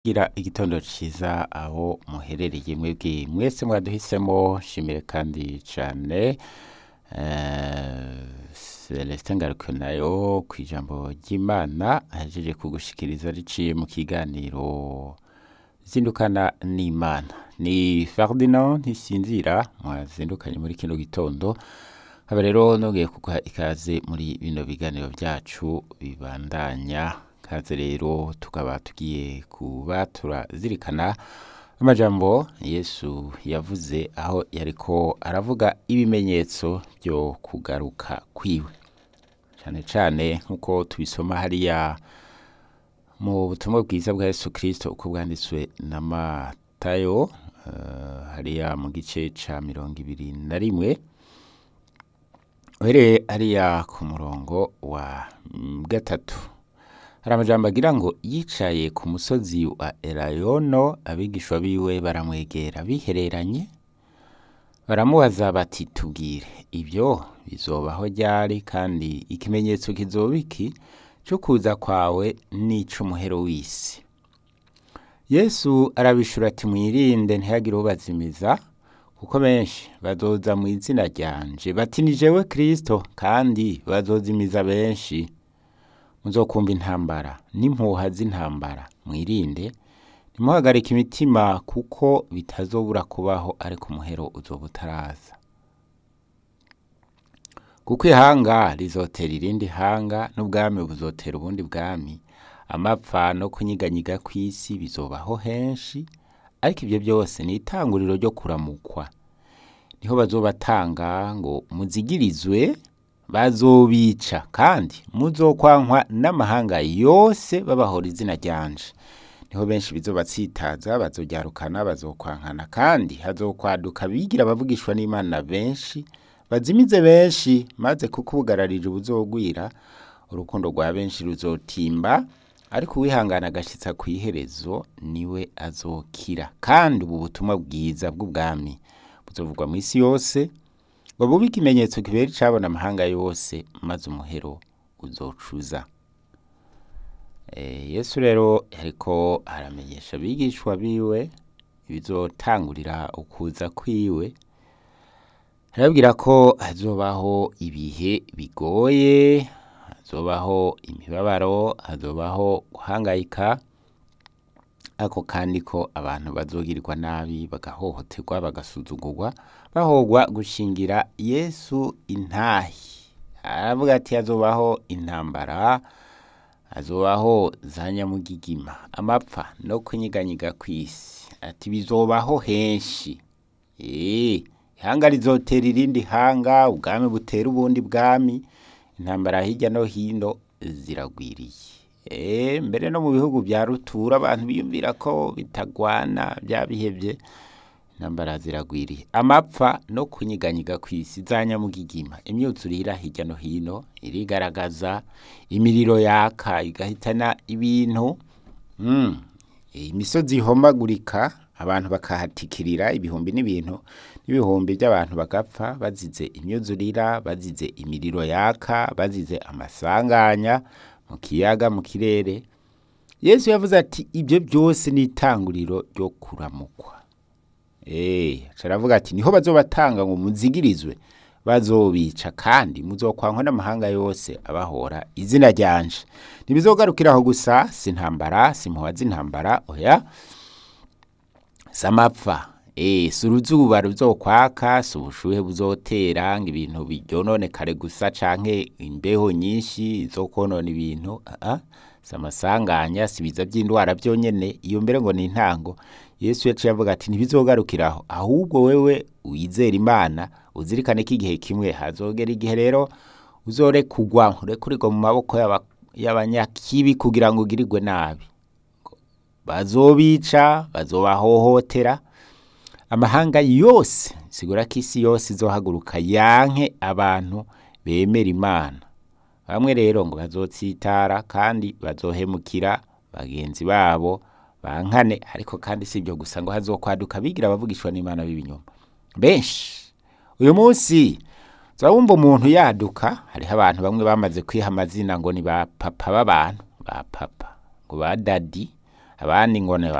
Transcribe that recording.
gira igitondo ciza aho muherereye mwebwe mwese mwaduhisemo shimire kandi cane eh, Celestin Ngaruka nayo kw'ijambo ry'Imana ahejeje kugushikiriza riciye mu kiganiro zindukana n'Imana ni Ferdinand Ntisinzira mwazindukanye muri kino gitondo haba rero nongeye kuguha ikaze muri bino biganiro vyacu bibandanya kaze rero tukaba tugiye kuba turazirikana amajambo Yesu yavuze aho yariko aravuga ibimenyetso vyo kugaruka kwiwe cane cane nk'uko tubisoma hariya mu butumwa bwiza bwa Yesu Kristo uko bwanditswe na Matayo eh, hariya mu gice ca mirongo ibiri na rimwe uhereye hariya ku murongo wa mm, gatatu hari amajambo agira ngo yicaye ku musozi wa elayono abigishwa biwe baramwegera bihereranye baramubaza bati tubwire ibyo bizobaho ryari kandi ikimenyetso kizoba iki co kuza kwawe n'ic'umuhero w'isi yesu arabishura ati mwirinde ntihagire ubazimiza kuko benshi bazoza mu izina ryanje bati ni jewe kristo kandi bazozimiza benshi muzokumva intambara n'impuha z'intambara mwirinde ntimuhagarike imitima kuko bitazobura kubaho ariko umuhero uzoba utaraza kuko ihanga rizotera irindi hanga n'ubwami buzotera ubundi bwami amapfa no kunyiganyiga kw'isi bizobaho henshi ariko ibyo byose ni itanguriro ryo kuramukwa niho bazobatanga ngo muzigirizwe bazobica kandi muzokwankwa n'amahanga yose babahora izina ryanje niho benshi bizobatsitaza bazoryarukana bazokwankana kandi hazokwaduka bigira abavugishwa n'imana benshi bazimize benshi maze kuko ubugararije buzogwira urukundo rwa benshi ruzotimba ariko uwihangana agashitsa ku iherezo niwe azokira kandi ubu butumwa bwiza bw'ubwami buzovugwa mu isi yose ngo bube ikimenyetso kibera icabona amahanga yose maze umuhero uzocuza Eh, yesu rero yariko aramenyesha abigishwa biwe ibizotangurira ukuza kwiwe arababwira ko hazobaho ibihe bigoye hazobaho imibabaro hazobaho guhangayika ariko kandi ko abantu bazogirirwa nabi bagahohoterwa bagasuzugurwa bahogwa gushingira yesu intahi aravuga ati hazobaho intambara hazobaho za nyamugigima amapfa no kunyiganyiga kw'isi ati bizobaho henshi ee ihanga rizotera irindi hanga ubwami butera ubundi bwami intambara hirya no hino ziragwiriye Eh, mbere no mu bihugu vya rutura abantu biyumvira ko bitagwana byabihevye intambara ziragwiriye amapfa no kunyiganyiga kw'isi za nyamugigima imyuzurira hirya no hino irigaragaza imiriro yaka igahitana ibintu mm. imisozi ihomagurika abantu bakahatikirira ibihumbi n'ibintu n'ibihumbi by'abantu bagapfa bazize imyuzurira bazize imiriro yaka bazize amasanganya mu kiyaga mu kirere yesu yavuze ati ibyo byose ni itanguriro ryo kuramukwa Eh, aravuga ati niho bazobatanga ngo muzigirizwe bazobica kandi muzokwankwa n'amahanga yose abahora izina ryanje ntibizogarukiraho gusa si intambara si impuha z'intambara oya si amapfa Eh, si uruzuba ruzokwaka si ubushuhe buzotera ngo ibintu biryononekare gusa canke imbeho nyinshi zo konona ibintu ah, si amasanganya si ibiza vy'indwara vyonyene iyo mbere ngo ni intango yesu yaciye avuga ati ntibizogarukiraho ahubwo wewe wizera imana uzirikane ko igihe kimwe hazogera igihe rero uzorekugwa urekurirwa mu maboko y'aba- y'abanyakibi kugira ngo ugirirwe nabi bazobica bazobahohotera amahanga yose sigura ko isi yose izohaguruka yanke abantu bemera imana bamwe rero ngo bazotsitara kandi bazohemukira bagenzi babo bankane ariko kandi si ibyo gusa ngo hazokwaduka bigira abavugishwa n'imana b'ibinyoma benshi uyu munsi wumva umuntu yaduka hariho abantu bamwe bamaze kwiha amazina ngo ni ba papa b'abantu ba papa ngo ba dadi abandi ngo